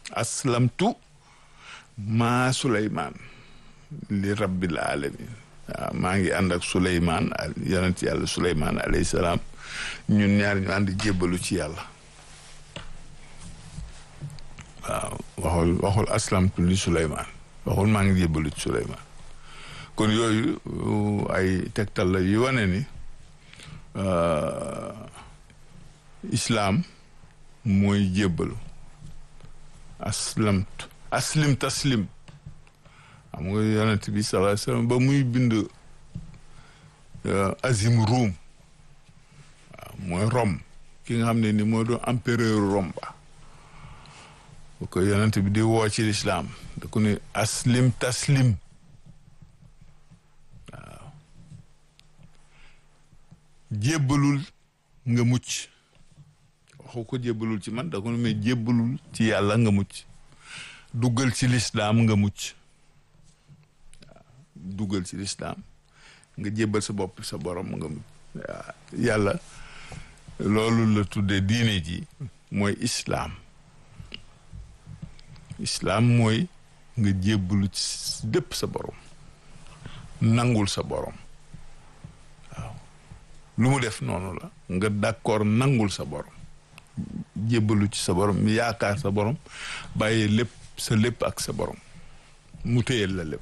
aslamtu maa suleymaan li rabbil alamin waaw maa ngi ànd ak suleymaan yonent yàlla suleymaan alayhi salaam ñun ñaar ñu ànd jébbalu ci yàlla waaw waxul waxul aslamtu li suleymaan waxul maa ngi jébbalu ci suleymaan kon yooyu ay tegtal la yu wane ni islaam mooy jébbalu aslamtu aslim taslim xam nga yonent bi sallallahu alayhi wasallam ba muy bind azim ruum waaw mooy Rome ki nga xam ne ni moo doon empereur Rome ba bu ko yonent bi di woo ci lislaam da ko ne aslim taslim waaw jébbalul nga mucc waxu ko jébbalul ci man da ko ne mais jébbalul ci yàlla nga mucc duggal ci lislaam nga mucc waaw duggal ci lislaam nga jébbal sa bopp sa borom nga mucc waaw yàlla loolu la tuddee diine ji mooy islaam islaam mooy nga jébbalu ci dépp sa borom nangul sa borom waaw lu mu def noonu la nga d'accord nangul sa borom jébbalu ci sa borom yaakaar sa borom bàyyi lépp sa lépp ak sa borom mu téyel la lépp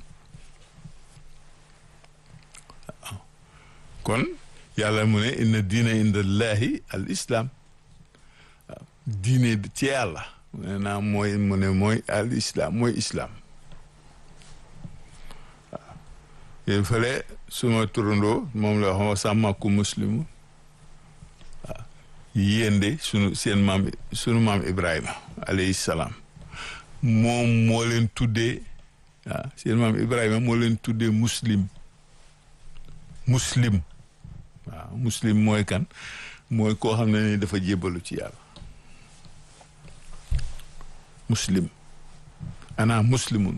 waaw kon yàlla mu ne inna diina indallahi al islam waaw diine ci yàlla mu ne naa mooy mu ne mooy al islam mooy islam waaw yéen fële suma turandoo moom la wax sàmmaku muslimu waaw yéen de sunu seen maam sunu maam Ibrahima alayhi salaam moom moo leen tuddee waaw seen maam Ibrahima moo leen tuddee muslim muslim waaw muslim mooy kan mooy koo xam ne ni dafa jébbalu ci yàlla muslim ana muslimun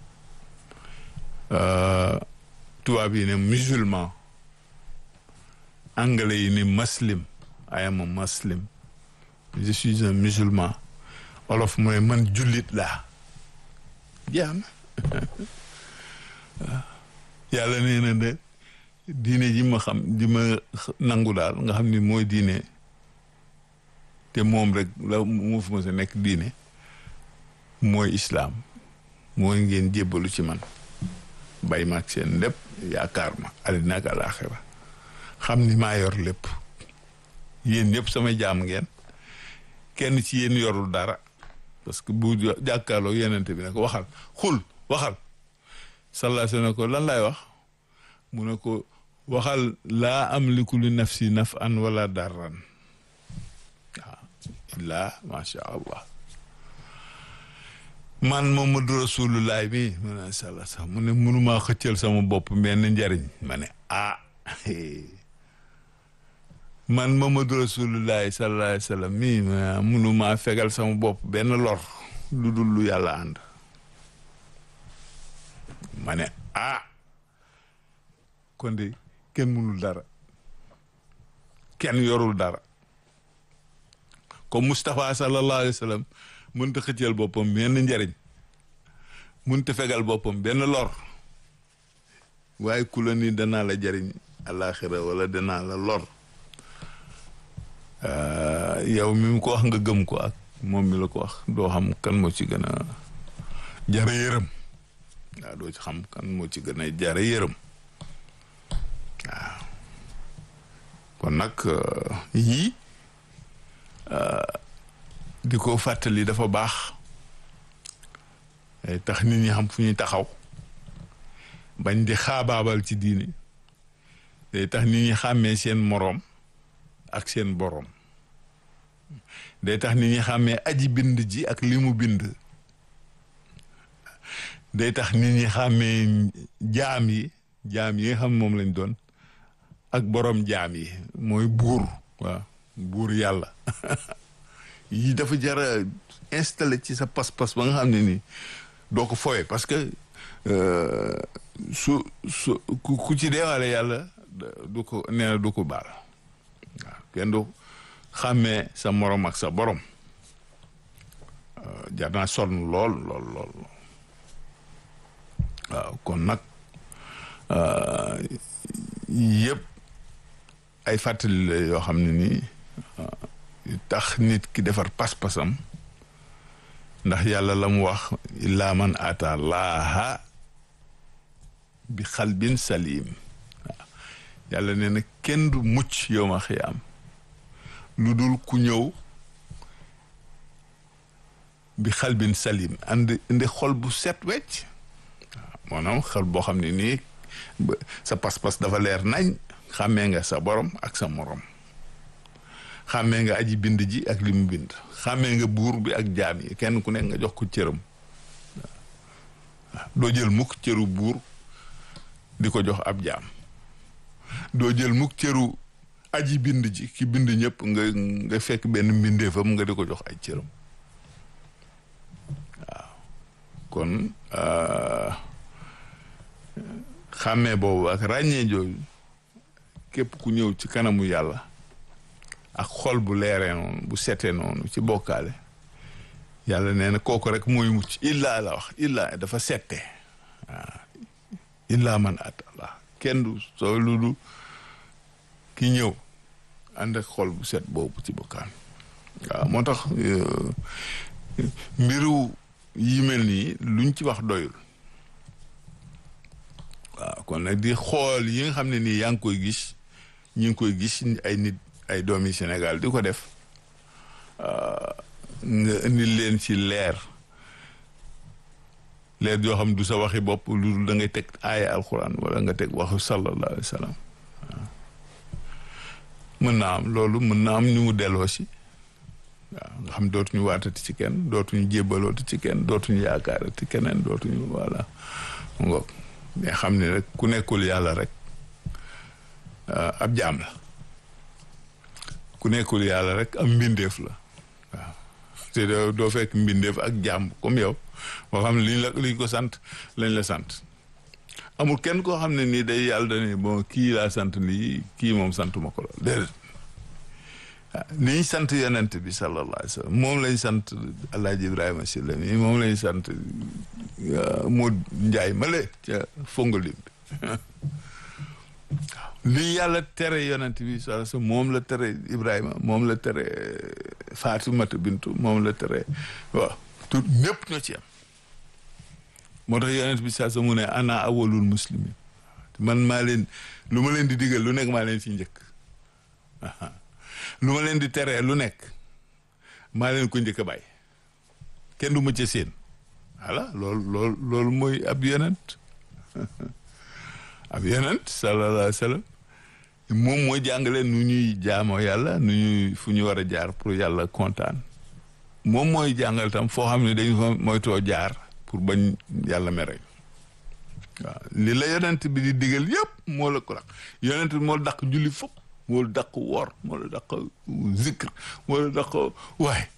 tubaab yi ne musulman anglais yi ne muslim I am a muslim je suis un musulman olof mooy man jullit laa jaam yàlla nee na de diine ji ma xam ji ma nangu daal nga xam ni mooy diine te moom rek la mu fi ma sa nekk diine mooy islaam mooy ngeen jébbalu ci man bay ma ak seen lépp yaakaar ma àddina ak alaaxira xam ni maa yor lépp yéen ñëpp sama jaam ngeen kenn ci yéen yorul dara parce que bu jàkkaarloo yenente bi ne ko waxal xul waxal sallallahu alayhi wa sallam ko lan laay wax mu ne ko waxal laa amliku li nafsi naf'an wala darran waaw illaa macha allah man Muhammadu Rasulullah bi mu ne sala sax mu ne mënumaa xëccal sama bopp benn njariñ ma ne ah man Muhammadu Rasulullah sallallahu alayhi wa sallam mi mënumaa fegal sama bopp benn lor lu dul lu yàlla ànd ma ne ah kon de kenn mënul dara kenn yorul dara comme Moustapha sallallahu alayhi wa sallam mënta xëccal boppam benn njariñ mënta fegal boppam benn lor waaye ku la ni danaa la jariñ àllaaxira wala danaa la lor yow mi mu ko wax nga gëm ko ak moom mi la ko wax doo xam kan moo ci gën a jara yërëm waaw doo ci xam kan moo ci gën a jara yërëm waaw kon nag yii di ko fàttali dafa baax tax nit ñi xam fu ñuy taxaw bañ di xaabaabal ci diini day tax nit ñi xàmmee seen moroom ak seen boroom day tax nit ñi xàmmee aji bind ji ak li mu bind day tax nit ñi xàmmee jaam yi jaam yi nga xam moom lañ doon ak boroom jaam yi mooy buur waaw buur yàlla yi dafa jara installé ci sa pas-pas ba nga xam ne nii doo ko fowee parce que su su ku ci deewaale yàlla du ko nee na du ko baal waaw kenn du xàmmee sa morom ak sa borom jar naa sonn lool lool lool waaw kon nag yëpp ay fàttali la yoo xam ne nii tax nit ki defar pas-pasam ndax yàlla la mu wax illaa man ata laaha bi xalbin salim waaw yàlla nee na kenn du mucc yow ma xiyaam lu dul ku ñëw bi xalbin salim andi indi xol bu set wecc waaw maanaam xol boo xam ne nii sa pas-pas dafa leer nañ xàmmee nga sa borom ak sa morom xàmmee nga aji bind ji ak li mu bind xàmmee nga buur bi ak jaam yi kenn ku nekk nga jox ko cëram waaw doo jël mukk cëru buur di ko jox ab jaam doo jël mukk cëru aji bind ji ki bind ñëpp nga nga fekk benn mbindeefam nga di ko jox ay cëram waaw kon xàmmee boobu ak ràññee jooju képp ku ñëw ci kanamu yàlla ak xol bu leeree noonu bu setee noonu ci bokkaale yàlla nee na kooku rek mooy mucc illaa la wax illaa dafa sette waaw illaa man atallah kenn du soo lu du ki ñëw ànd ak xol bu set boobu ci bokkaan waaw moo tax mbiru yi mel nii luñ ci wax doyul waaw kon nag di xool yi nga xam ne nii yaa ngi koy gis ñu ngi koy gis ay nit ay doomi Sénégal di ko def nga indi leen ci leer leer yoo xam du sa waxi bopp lu da ngay teg aaya alquran wala nga teg waxu sallallahu alayhi wa sallam mën naa am loolu mën naa am ñu mu delloo si waaw nga xam dootuñu waatati ci kenn dootuñu jébbalooti ci kenn dootuñu yaakaarati keneen dootuñu voilà ngoog mais xam ne rek ku nekkul yàlla rek ab jaam la ku nekkul yàlla rek am mbindeef la waaw te doo fekk mbindeef ak jaam comme yow boo xam ne liñ la liñ ko sant lañ la sant amul kenn koo xam ne nii day yàlla dane bon kii laa sant lii kii moom santuma ko lool déedéet liñ sant yonent bi sallallahu alayhi wa sallam moom lañ sant alaaji ibrahima silla mi moom lañ sant moo njaay male ca fongalim bi lii yàlla tere yonent bi sallallahu alayhi wa sallam moom la tere ibrahima moom la tere fatimata bintu moom la tere waaw tout ñëpp ñoo ci am moo tax yonent bi saa sa mu ne ana awalul muslimin man maa leen lu ma leen di digal lu nekk maa leen ci njëkk lu ma leen di teree lu nekk maa leen ko njëkk a bàyyi kenn du ma ca seen voilà loolu loolu loolu mooy ab yonent ab yonent sallallahu alayhi wa sallam moom mooy jàngale nu ñuy jaamoo yàlla nu ñuy fu ñu war a jaar pour yàlla kontaan moom mooy jàngal tam foo xam ne dañu fa moytoo jaar pour bañ yàlla mere waaw li la yonent bi di digal yëpp moo la ko daq yonent bi moo la daq julli fop moo la daq woor moo la daq zikr moo la daq waay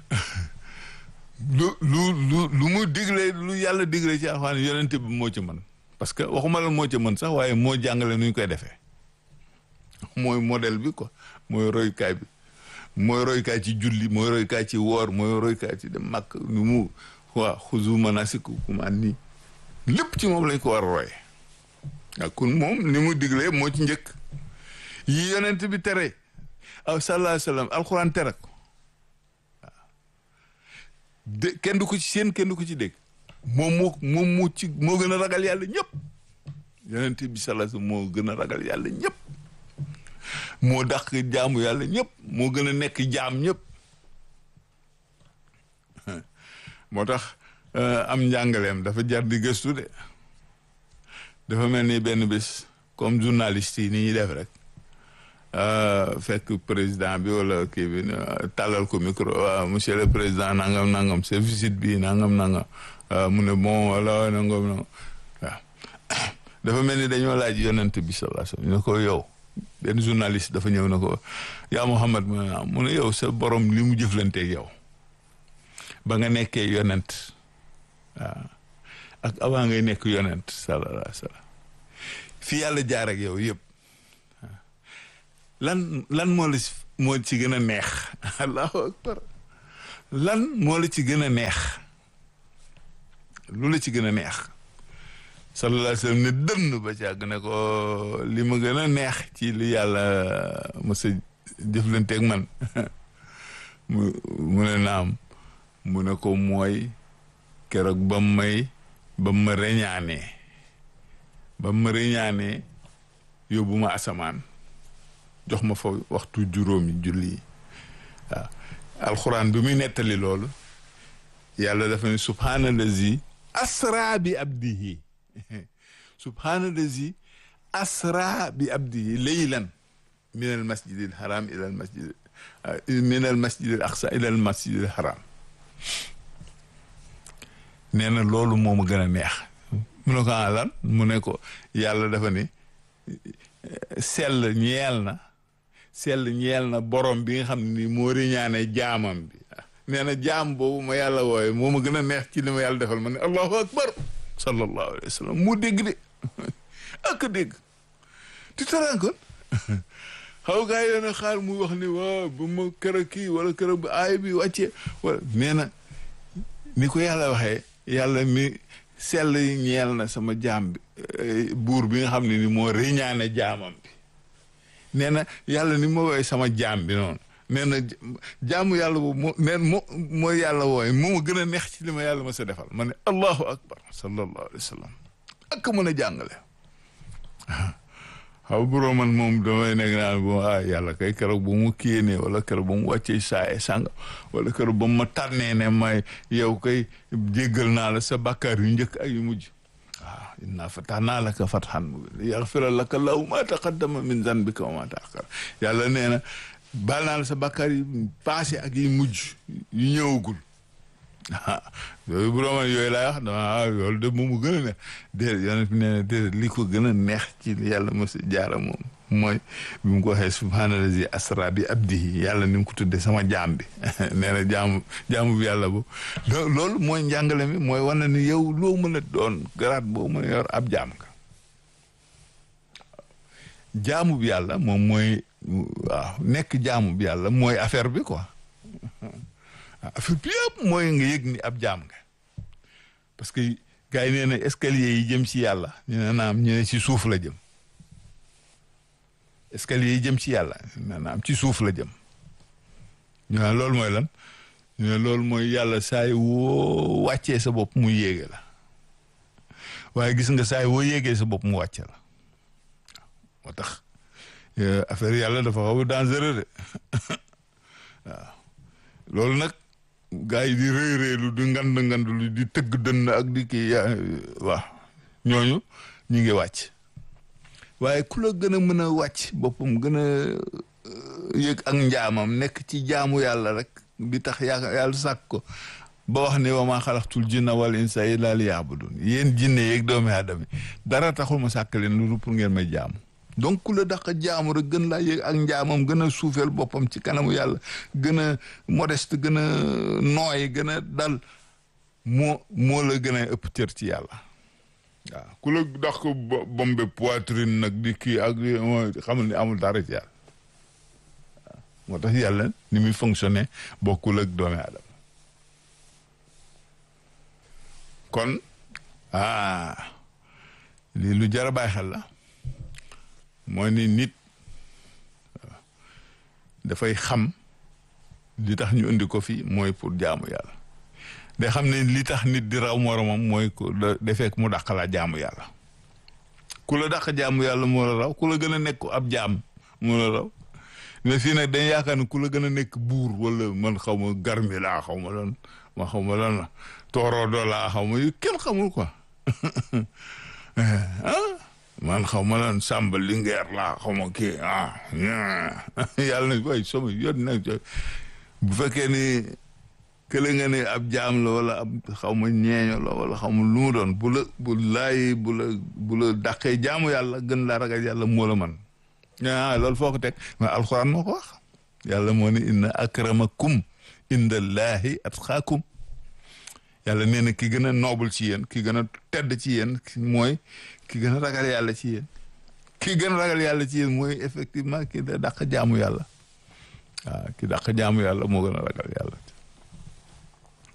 lu lu lu lu mu digle lu yàlla digle ci alxuraan yonent bi moo ci mën parce que waxuma la moo ci mën sax waaye moo jàngale nu ñu koy defee mooy modèle bi quoi mooy royukaay bi mooy royukaay ci julli mooy royukaay ci woor mooy royukaay ci dem màkk nu mu waaw xuzu manasikukum anni lépp ci moom lañ ko war a roye waaw kon moom ni mu diglee moo ci njëkk yi yonent bi tere aw sallallahu alayhi wa sallam alxuraan tere ko waaw de kenn du ko ci seen kenn du ko ci dégg moom moo moom moo ci moo gën a ragal yàlla ñëpp yonent bi sallallahu alayhi wa sallam moo gën a ragal yàlla ñëpp moo dàq jaamu yàlla ñëpp moo gën a nekk jaam ñëpp moo tax am njàngaleem dafa jar di gëstu de dafa mel ni benn bés comme journaliste yi ni ñuy def rek fekk président bi wala kii bi tàllal ko micro waaw monsieur le président nangam nangam sa visite bi nangam nangam mu ne bon wala nangam nangam waaw dafa mel ni dañoo laaj yonent bi sallallahu alayhi wasallam ne ko yow benn journaliste dafa ñëw na ko yaa Muhammad mu ne mu ne yow sa borom li mu jëflanteeg yow ba nga nekkee yonent waaw ak avant ngay nekk yonent sallallahu alayhi wasallam fi yàlla jaar ak yow yëpp lan lan moo la moo ci gën a neex allahu akbar lan moo la ci gën a neex lu la ci gën a neex sallallahu alayhi wa sallam ne dënn ba càgg ne ko li ma gën a neex ci li yàlla mos a jëflanteeg man mu mu ne naam mu ne ko mooy keroog ba may ba ma reñaanee ba ma reñaanee yóbbu ma asamaan jox ma fa waxtu juróomi julli yi waaw alxuraan bi muy nettali loolu yàlla dafa ne subhaanallazi asra bi abdihi subhaanallazi asra bi abdihi laylan min al masjid al haram ila al masjid min al masjid al aqsa ila al masjid al haram nee na loolu moo ma gën a neex mu ne ko ah lan mu ne ko yàlla dafa ne sell ñeel na sell ñeel na borom bi nga xam ne ni moo riñaane jaamam bi nee na jaam boobu ma yàlla wooye moo ma gën a neex ci li ma yàlla defal ma ne allahu akbar sallallahu alayhi wa sallam mu dégg de ak dégg tu te rends compte xaw gaa yi dana xaar muy wax ni waaw ba ma kër kii wala kër bu aay bi wàccee wala nee na ni ko yàlla waxee yàlla mi sell ñeel na sama jaam bi buur bi nga xam ne ni moo riñaane jaamam bi nee na yàlla ni ma wooye sama jaam bi noonu nee na jaamu yàlla boobu moo neen moo mooy yàlla wooye moo ma gën a neex ci li ma yàlla ma sa defal ma ne allahu akbar sallallahu alayhi wa sallam ak mën a jàngale xaw buroo man moom damay nekk naan bo ah yàlla kay keroog ba mu kéenee wala keroog ba mu wàccee saaye sànga wala keroog ba mu ma tànnee ne may yow kay jéggal naa la sa bàkkaar yu njëkk ak yu mujj waaw inna fatahna laka fathan mubiina liyaghfira laka llaahu ma taqaddama min zanbika wa ma ta'akhkhara yàlla nee na baal naa la sa bàkkaar yi passé ak yi mujj yu ñëwagul ah yooyu bu doon yooyu laay wax dama ah loolu de moom mu gën a neex déedéet yonent bi nee na déedéet li ko gën a neex ci yàlla mos a jaara moom mooy bi mu ko waxee subhaanallazi asra bi abdihi yàlla ni mu ko tuddee sama jaam bi nee na jaamu jaamu bi yàlla bo loolu mooy njàngale mi mooy wane ni yow loo mën a doon garaat boo mën a yor ab jaam nga jaamu bi yàlla moom mooy waaw nekk jaamu bi yàlla mooy affaire bi quoi affaire bi yëpp mooy nga yëg ni ab jaam nga parce que gars yi nee na escalier yi jëm ci yàlla ñu ne naam ñu ne ci suuf la jëm escalier yi jëm ci yàlla ñu ne naam ci suuf la jëm ñu ne loolu mooy lan ñu ne loolu mooy yàlla saay woo wàccee sa bopp mu yéege la waaye gis nga saay woo yéegee sa bopp mu wàcce la moo tax affaire yàlla dafa xaw a dangereux de waaw loolu nag gaa yi di rëy rëylu di ngand ngand lu di tëgg dënn ak di kii waaw ñooñu ñu ngi wàcc waaye ku la gën a mën a wàcc boppam gën a yëg ak njaamam nekk ci jaamu yàlla rek bi tax yaa yàlla sàkk ko ba wax ne wa maa xalaqtul jinna wal insa illa liya'budun yéen jinne yeeg doomi aadama dara taxul ma sàkk leen lu pour ngeen may jaamu donc ku la daq jaamu rek gën laa yëg ak njaamam gën a suufeel boppam ci kanamu yàlla gën a modeste gën a nooy gën a dal moo moo la gën a ëpp cër ci yàlla waaw ku la daq bombe poitrine nag di kii ak xamul ni amul dara ci yàlla waaw moo tax yàlla ni muy fonctionner bokkul ak doomi aadama kon ah lii lu jar a bàyyi xel la mooy ni nit dafay xam li tax ñu indi ko fi mooy pour jaamu yàlla day xam ne li tax nit di raw moromam mooy ku defee mu dàq laa jaamu yàlla ku la dàq jaamu yàlla moo la raw ku la gën a nekk ab jaam moo la raw mais fii nag dañ yaakaar ne ku la gën a nekk buur wala man xaw ma garmi laa xaw ma lan ma xaw ma lan la tooroo doo laa xaw ma yu kenn xamul quoi ah man xaw ma lan sàmba lingeer laa xaw ma kii ah yàlla na way sama yoon nag bu fekkee ni kële nga ne ab jaam la wala ab xaw ma ñeeño la wala xaw ma lu mu doon bu la bu laay bu la bu la dàqee jaamu yàlla gën laa ragal yàlla moo la man ah loolu foo ko teg mais alxuraan moo ko wax yàlla moo ne inna akramakum indallahi atqaakum yàlla nee na ki gën a noble ci yéen ki gën a tedd ci yéen mooy ki gën a ragal yàlla ci yéen ki gën a ragal yàlla ci yéen mooy effectivement ki da dàq jaamu yàlla waaw ki dàq jaamu yàlla moo gën a ragal yàlla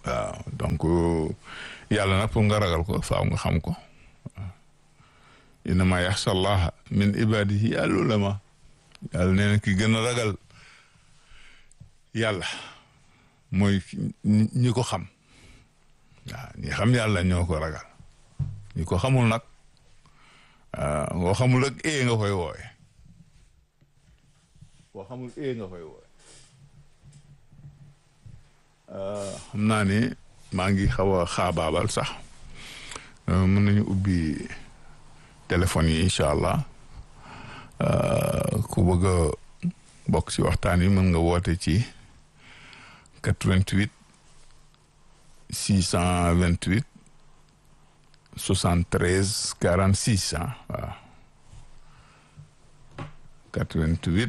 waaw donc yàlla nag pour nga ragal ko faaw nga xam ko innama yaxsha allaha min ibadihi al ulama yàlla nee na ki gën a ragal yàlla mooy ñi ko xam waaw ñi xam yàlla ñoo ko ragal ñi ko xamul nag ngoo xamul ak ee nga koy wooye boo xamul ee nga koy wooye xam naa ni maa ngi xaw a xaabaabal sax mën nañu ubbi téléphone yi incha allah ku bëgg a bokk ci waxtaan yi mën nga woote ci 88 628 73 46 ah waaw 88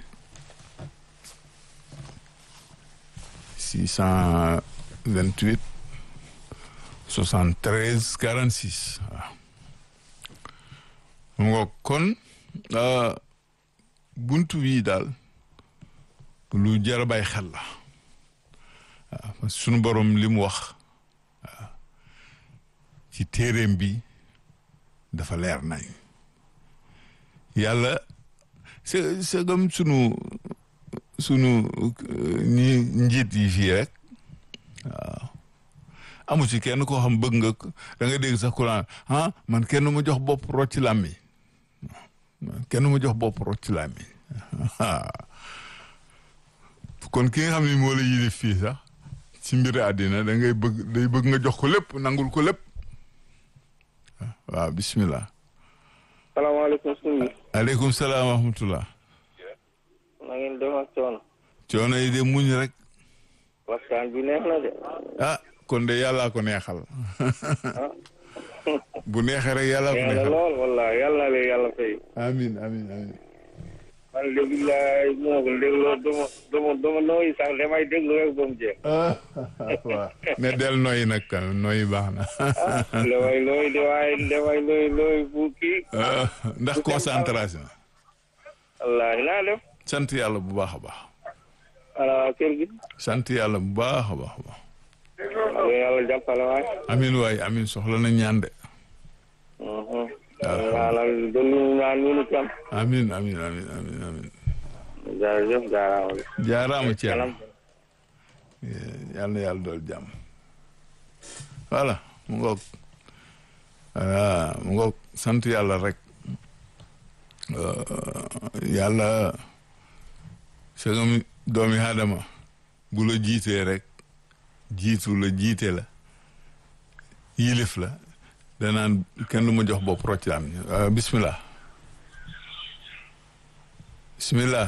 628 73 46 waaw mu nga kon buntu bii daal lu jar a bàyyi xel la waaw sunu borom li mu wax waaw ci téeréem bi dafa leer nañ yàlla c'est c'est comme sunu sunu ñi njiit yi fii rek waaw amu ci kenn koo xam bëgg nga da nga dégg sax Quran ah man kenn ma jox bopp rocc làmmi kenn ma jox bopp rocc làmmi kon ki nga xam ne moo la yilif fii sax ci mbiri àddina da ngay bëgg day bëgg nga jox ko lépp nangul ko lépp waaw bismillah salaamaaleykum sëñ aleykum salaam wa rahmatullah na ngeen def ak coono coono yi de muñ rek waxtaan bi neex na de ah kon de yàllaa ko neexal bu neexee rek yàllaa ko neex na neexal lool wallaahi yàlla na leen yàlla fay amin amin amin man léegi laay moo ko dégloo duma duma duma nooyi sax damay déglu rek ba mu jeex ah waaw ne del noyyi nag kan noyyi baax na damay looy damay damay looy looy bu kii ah, ndax concentration wallaahi naa def sant yàlla bu baax a baax ana waa kër gi sant yàlla bu baax a baax a baax ak yàlla jàppale waay amin waay amin soxla na ñaan de ñaanal dolli ñu ñaan ñu ni tam amin amin amin amin amin jërëjëf jaaraama jaaraama ci yàlla kanam yàlla na yàlla dool jàmm voilà mu ngoog voilà mu ngoog sant yàlla rek yàlla sagam doomi aadama bu la jiitee rek jiitu la jiite la yilif la danaan kenn du ma jox bopp rocc la am bismillah bismillah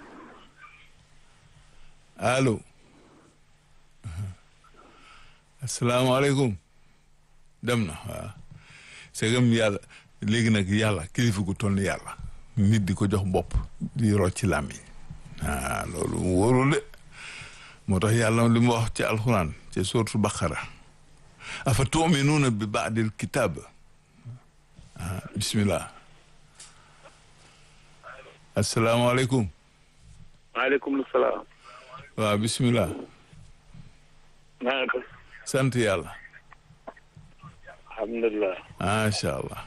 allo asalaamaaleykum dem na waaw segam yàlla léegi nag yàlla kilifa gu toll ni yàlla nit di ko jox bopp di rocc ci làmmiñ ah loolu wóorul de moo tax yàlla li mu wax ci alxuraan ci sourate Baqara afa tuminuuna bi baadil kitaab ah bismillah asalaamaaleykum maaleykum salaam waaw bismillah naa def sant yàlla alhamdulilah macha allah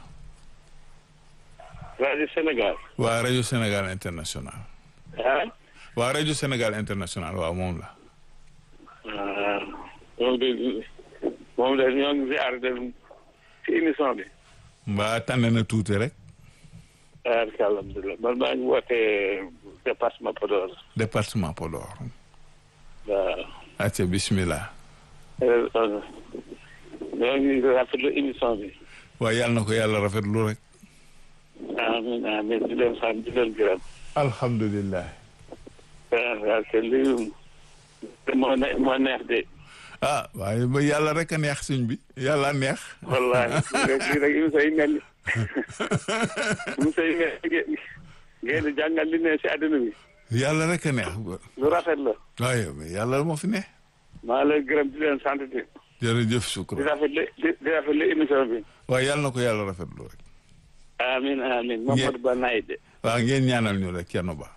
rajo Sénégal waa rajo Sénégal international ah waa rajo Sénégal international waaw moom la ah moom de moom de ñoo ngi ziar de ci émission bi. mbaa tànn na tuuti rek ah alhamdulilah man maa ngi wootee département Podor. département Podor waaw. acca bismillah ñoo ngi rafetlu émission bi. waaye yàlla na ko yàlla rafetlu rek amiin amiin di leen sant di leen gërëm. alhamdulillah ah waaw te lii moo ne moo neex de. ah waaye ba yàlla rek a neex suñ bi yàlla neex wallaahi lii rek émission yi mel ni émission yi mel ni ngeen di jàngal li ne si àdduna bi. yàlla rek a neex lu rafet la. waaye yàlla moo fi ne maa lay gërëm di leen sant di jërëjëf di shukran rafetlu di di rafetlu émission bi. waaye yàlla na ko yàlla rafetlu rek amiin amiin Mamadou Ba Naïde. waaw ngeen ñaanal ñu rek kenn ba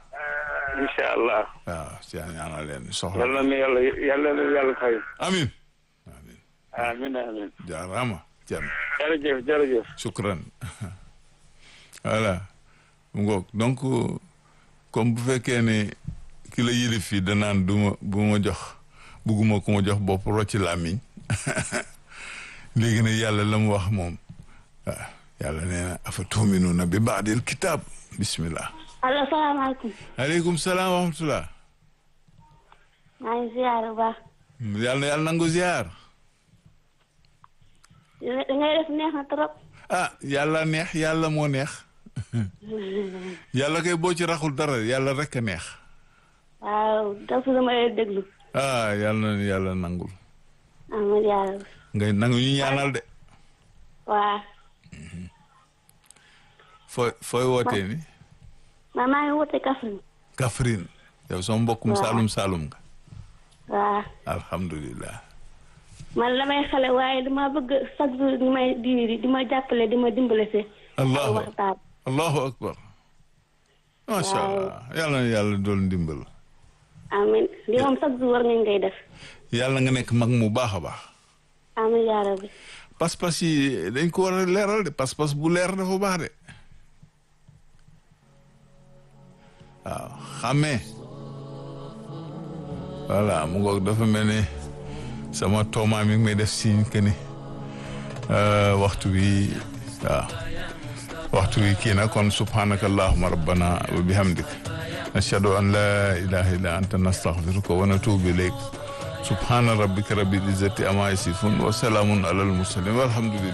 incha allah. waaw ci ñaanal leen soxla yal na nu yàlla yàlla na yàlla fay. amin amin amiin amiin jaaraama Thierno jërëjëf jërëjëf shukran voilà mu ngoog donc comme bu fekkee ne ki la yilif fii danaan du ma bu ma jox bugguma ku ma jox bopp rocci làmmiñ léegi nag yàlla la mu wax moom waaw yàlla nee na afa tuuminuuna bi baadil kitaab bismillah allo salaamaaleykum aleykum salaam wa rahmatullah maa ngi ziar bu baax yàlla na yàlla nangu ziar da ngay def neex na trop ah yàlla neex yàlla moo neex yàlla kay boo ci raxul dara yàlla rek a neex waaw dafa dama lay déglu ah yàlla na yàlla nangul amiin yàlla ngay nangu ñu ñaanal de waa fooy fooy wootee ni man maa ngi wote Kaffrine Kaffrine yow sama mbokkum Waaw. saalum saalum nga waa alhamdulilah man la may xale waaye dama bëgg chaque jour di may di di ma jàppale di ma dimbale si allahu waxtaan allahu akbar macha Waaw. allah yàlla na yàlla dool ndimbal amiin li moom chaque jour war ngeen ngay def yàlla nga nekk mag mu baax a baax amiin yaa rabbi pas-pas yi dañ ko war a leeral de pas-pas bu leer dafa baax de waaw xàmmee voilà mu ngoog dafa mel ni sama tooma mi ngi may def signe que ni euh, waxtu bi waaw waxtu bi kii na kon subhanaka allahuma rabbana wa bihamdik nashhadu an la ilaha illa anta nastaghfiruka wa natubu ilayk subhana rabbika rabbil izzati amma yasifun wa salamun alal mursalin walhamdulillah